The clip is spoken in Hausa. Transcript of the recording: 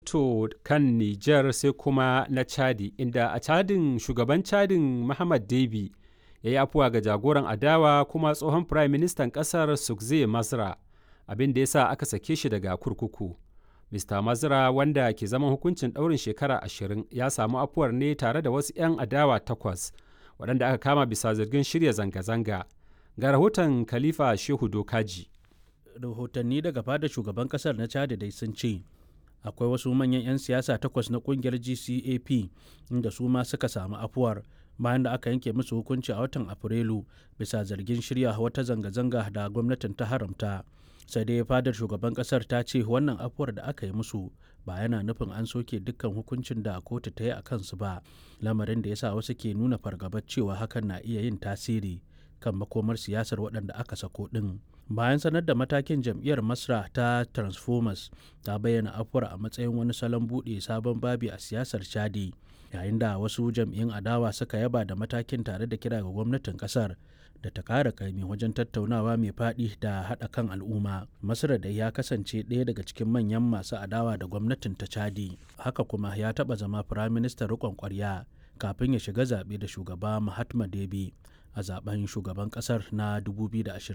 rahoto kan Nijar sai kuma na Chadi, inda a Chadin shugaban Chadin Muhammad Deby ya yi afuwa ga jagoran adawa kuma tsohon Firayim Ministan ƙasar Sukze Masra, abin da ya sa aka sake shi daga kurkuku. Mr. Mazra wanda ke zaman hukuncin ɗaurin shekara ashirin ya samu afuwar ne tare da wasu 'yan adawa takwas waɗanda aka kama bisa zargin shirya zanga-zanga. Ga rahoton Khalifa Shehu Dokaji. Rahotanni daga fada shugaban kasar na Chad dai sun ce akwai wasu manyan 'yan siyasa takwas na kungiyar GCAP inda su ma suka samu afuwar bayan da aka yanke musu hukunci a watan Afrilu bisa zargin shirya wata zanga-zanga da gwamnatin ta haramta. sai dai fadar shugaban kasar ta ce wannan afuwar da aka yi musu ba yana nufin an soke dukkan hukuncin da kotu ta yi a kansu ba lamarin da ya sa wasu ke nuna fargabar cewa hakan na iya yin tasiri kan makomar siyasar waɗanda aka sako ɗin bayan sanar da matakin jam'iyyar masra ta transformers ta bayyana afuwar a matsayin wani salon buɗe sabon babi a siyasar chadi yayin da wasu jam'iyyun adawa suka yaba da matakin tare da kira ga gwamnatin kasar da ta kara kaimi wajen tattaunawa mai faɗi da haɗa kan al'umma masar da ya kasance ɗaya daga cikin manyan masu adawa da gwamnatin ta chadi haka kuma ya taɓa zama firaministan riƙon ƙwarya kafin ya shiga zaɓe da shugaba mahatma debi a zaben shugaban ƙasar na 2020